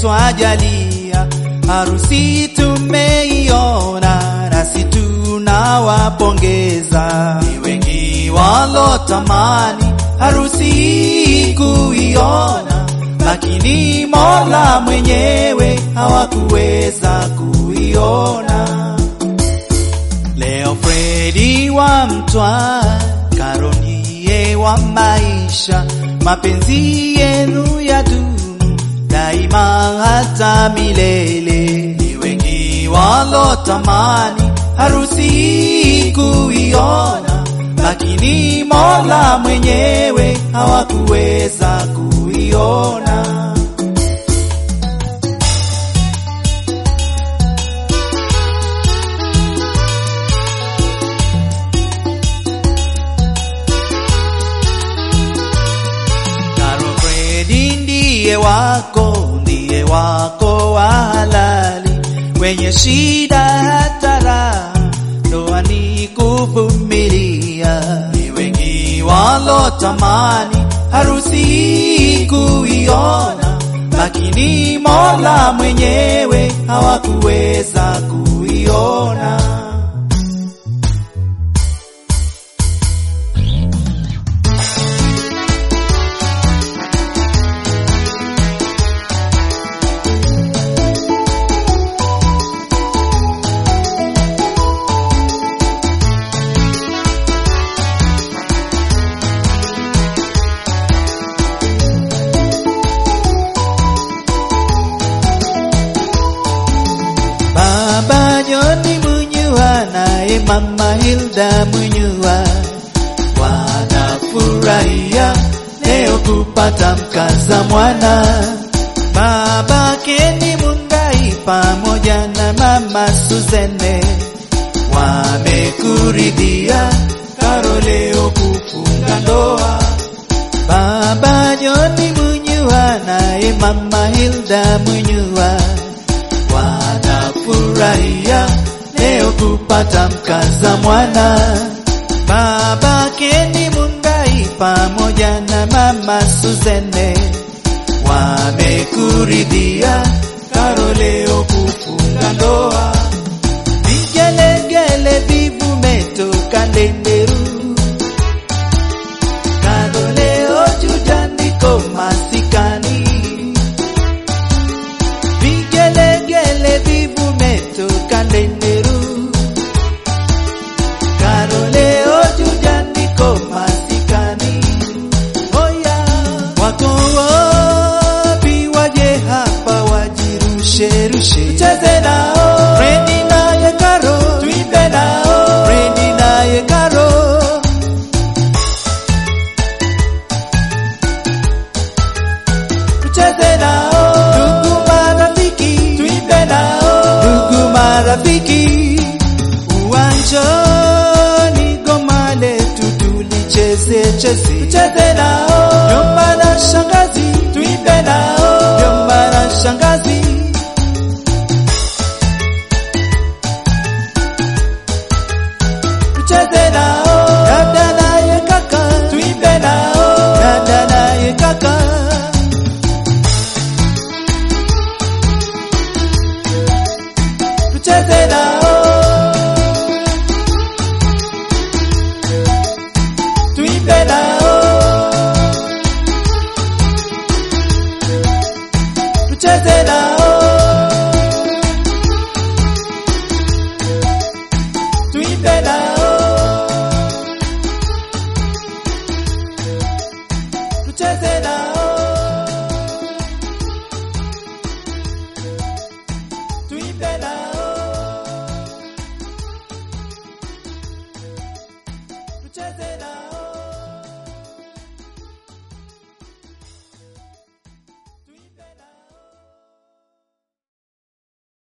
twajalia, harusi tumeiona, nasi tunawapongeza. Ni wengi walotamani harusi kuiona, lakini Mola mwenyewe hawakuweza kuiona. Leo Fredi wa Mtwa, Karonie wa maisha, mapenzi yenu ya dumu daima hata milele. Ni wengi walotamani harusi kuiona, lakini Mola mwenyewe hawakuweza kuiona. Karo Fredi ndiye wako, ndiye wako wa halali, wenye shida hata raha, ndoa ni kuvumilia. Ni wengi walotamani harusi kuiona, lakini Mola mwenyewe hawakuweza kuiona. Baba Joni Munyua naye Mama Hilda Munyua wanafurahia leo kupata mkaza mwana. Baba Keni Mungai pamoja na Mama Suzene wamekuridhia Karo leo kufunga ndoa. Baba Joni Munyua naye Mama Hilda Munyua wanafurahia leo kupata mkaza mwana. Baba Keni Mungai pamoja na Mama Suzene wamekuridhia Karo leo kufunga ndoa. Vigelegele vivumetoka Ndenderu, Karo leo jujandiko masikani vigelegele vivumetoka Ndenderu, Karo leo jujandiko masikani. Oya, wako wapi waje hapa wajirushe rushe, tucheze nao Fredi naye Karo, tuimbe nao Fredi naye Karo. tucheze nao, ndugu marafiki, tuimbe nao, ndugu marafiki, uwanjani goma letu tulicheze cheze, tucheze nao, jomba na shangazi, tuimbe nao, jomba na shangazi. Tucheze nao, dada naye kaka, tuimbe nao, dada naye kaka. tucheze na